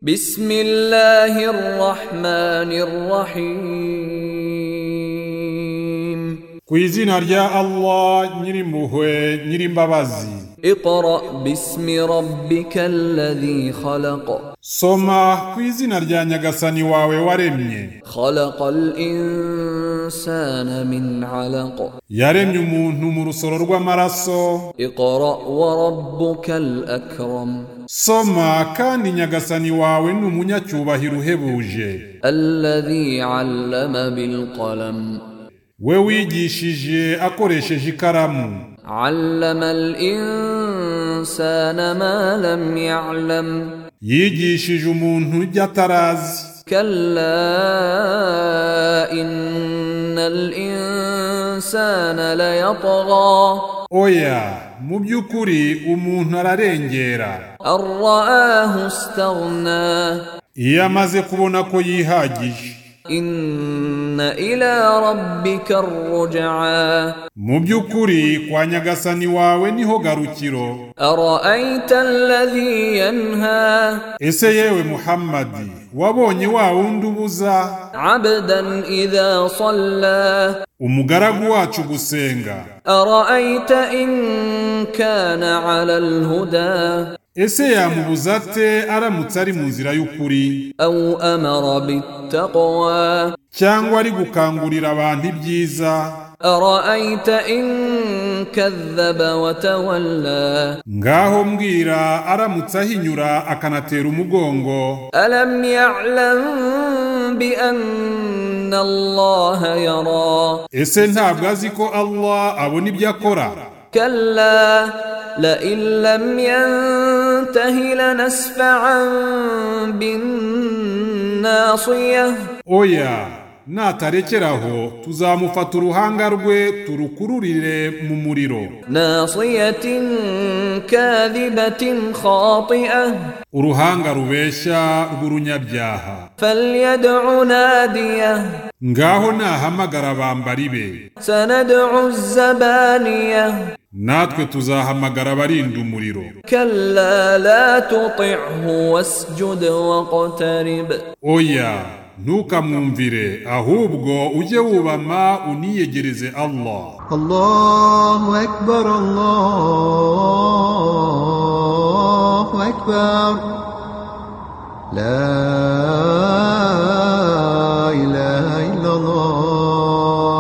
بسم الله الرحمن الرحيم ku izina rya allah nyirimpuhwe nyirimbabazi اقرأ باسم ربك الذي خلق soma ku izina rya nyagasani wawe waremye خلق الإنسان من علق yaremye umuntu mu rusoro rw'amaraso اقرأ وربك الأكرم soma kandi nyagasani wawe ni umunyacyubahiro uhebuje الذي علم بالقلم we wigishije akoresheje ikaramu علم الإنسان ما لم يعلم yigishije umuntu ibyo atarazi كلا إن الإنسان ليطغى oya mu by'ukuri umuntu ararengera أن رآه استغنى iyo amaze kubona ko yihagije إن إلى ربك الرجعى mu by'ukuri kwa nyagasani wawe niho garukiro أرأيت الذي ينهى ese yewe muhammadi wabonye wa wundi ubuza عبدا إذا صلى umugaragu wacu gusenga أرأيت إن كان على الهدى ese yamubuza ate aramutse ari mu nzira y'ukuri أو أمر بالتقوى cyangwa ari gukangurira abantu ibyiza أرأيت إن كذب وتولى ngaho mbwira aramutse ahinyura akanatera umugongo ألم يعلم بأن الله يرى ese ntabwo azi ko allah abona ibyo akora كلا لئن لم ينته لنسفعا بالناصية oya natarekeraho tuzamufata uruhanga rwe turukururire mu muriro ناصية كاذبة خاطئة uruhanga rubeshya rw'urunyabyaha فليدع ناديه ngaho nahamagara bambari be سندع الزبانية natwe tuzahamagara abarinda umuriro كلا لا تطعه واسجد واقترب oya ntukamwumvire ahubwo ujye wubama uniyegereze allah الله أكبر الله أكبر لا إله إلا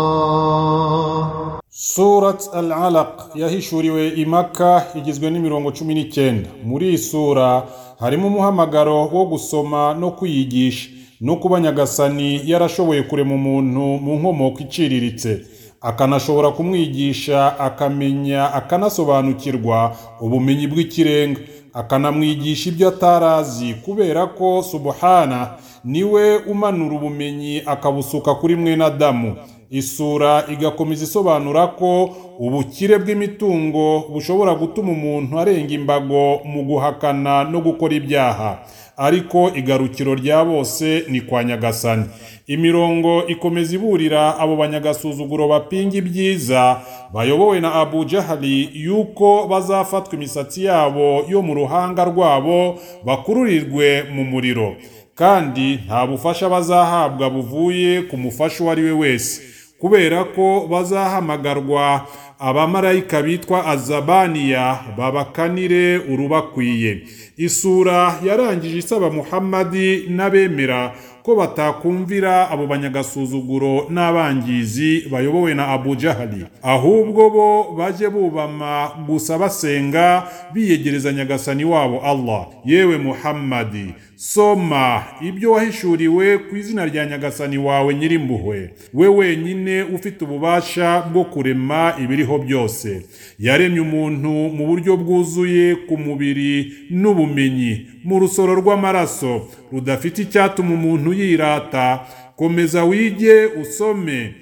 الله surat al alaq yahishuriwe i maka igizwe n'imirongo cumi n'icyenda muri iyi sura harimo umuhamagaro wo gusoma no kwiyigisha no kuba nyagasani yarashoboye kurema umuntu mu nkomoko iciriritse akanashobora kumwigisha akamenya akanasobanukirwa ubumenyi bw'ikirenga akanamwigisha ibyo atarazi kubera ko subuhana niwe umanura ubumenyi akabusuka kuri mwene adamu isura igakomeza isobanura ko ubukire bw'imitungo bushobora gutuma umuntu arenga imbago mu guhakana no gukora ibyaha ariko igarukiro rya bose ni kwa nyagasani imirongo ikomeza iburira abo banyagasuzuguro bapinga ibyiza bayobowe na abu jahali yuko bazafatwa imisatsi yabo yo mu ruhanga rwabo bakururirwe mu muriro kandi nta bufasha bazahabwa buvuye ku mufasha uwo ari we wese kubera ko bazahamagarwa abamarayika bitwa azabaniya babakanire urubakwiye isura yarangije isaba muhammadi n'abemera ko batakumvira abo banyagasuzuguro n'abangizi bayobowe na abu jahali ahubwo bo bajye bubama gusa basenga biyegereza nyagasani wabo allah yewe muhammadi soma ibyo wahishuriwe ku izina rya nyagasani wawe nyirimpuhwe we wenyine ufite ububasha bwo kurema ibiriho byose yaremye umuntu mu buryo bwuzuye ku mubiri n'ubumenyi mu rusoro rw'amaraso rudafite icyatuma umuntu yirata komeza wige usome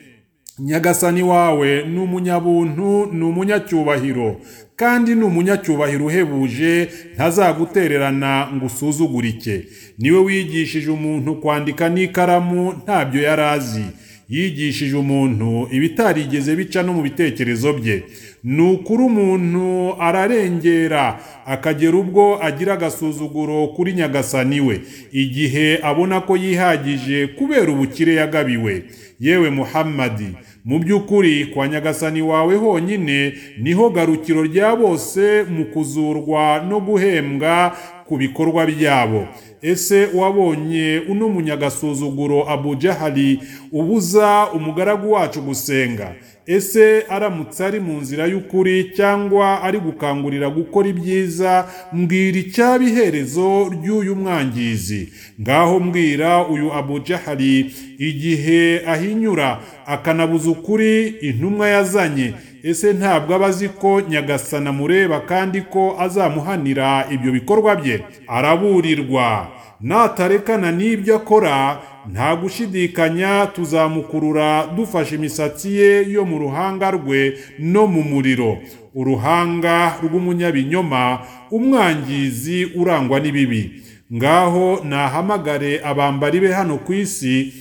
nyagasani wawe ni umunyabuntu ni umunyacyubahiro kandi ni umunyacyubahiro uhebuje ntazagutererana ngo usuzugurike niwe wigishije umuntu kwandika n'ikaramu ntabyo yari azi yigishije umuntu ibitarigeze bica no mu bitekerezo bye ni ukuri umuntu ararengera akagera ubwo agira agasuzuguro kuri nyagasani we igihe abona ko yihagije kubera ubukire yagabiwe yewe muhammadi mu by'ukuri kwa nyagasani wawe honyine niho garukiro rya bose mu kuzurwa no guhembwa ku bikorwa byabo ese wabonye uno munyagasuzuguro abu jahali ubuza umugaragu wacu gusenga ese aramutse ari mu nzira y'ukuri cyangwa ari gukangurira gukora ibyiza mbwira icyaba iherezo ry'uyu mwangizi ngaho mbwira uyu abu jahali igihe ahinyura akanabuza ukuri intumwa yazanye ese ntabwo aba azi ko nyagasana amureba kandi ko azamuhanira ibyo bikorwa bye araburirwa natarekana n'ibyo akora nta gushidikanya tuzamukurura dufashe imisatsi ye yo mu ruhanga rwe no mu muriro uruhanga rw'umunyabinyoma umwangizi urangwa n'ibibi ngaho nahamagare abambari be hano ku isi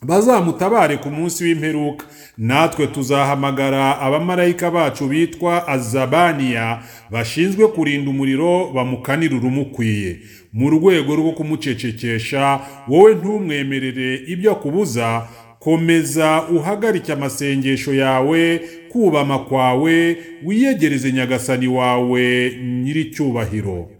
bazamutabare ku munsi w'imperuka natwe tuzahamagara abamarayika bacu bitwa azabaniya bashinzwe kurinda umuriro bamukanira urumukwiye mu rwego rwo kumucecekesha wowe ntumwemerere ibyo akubuza komeza uhagarike amasengesho yawe kubama kwawe wiyegereze nyagasani wawe nyir'icyubahiro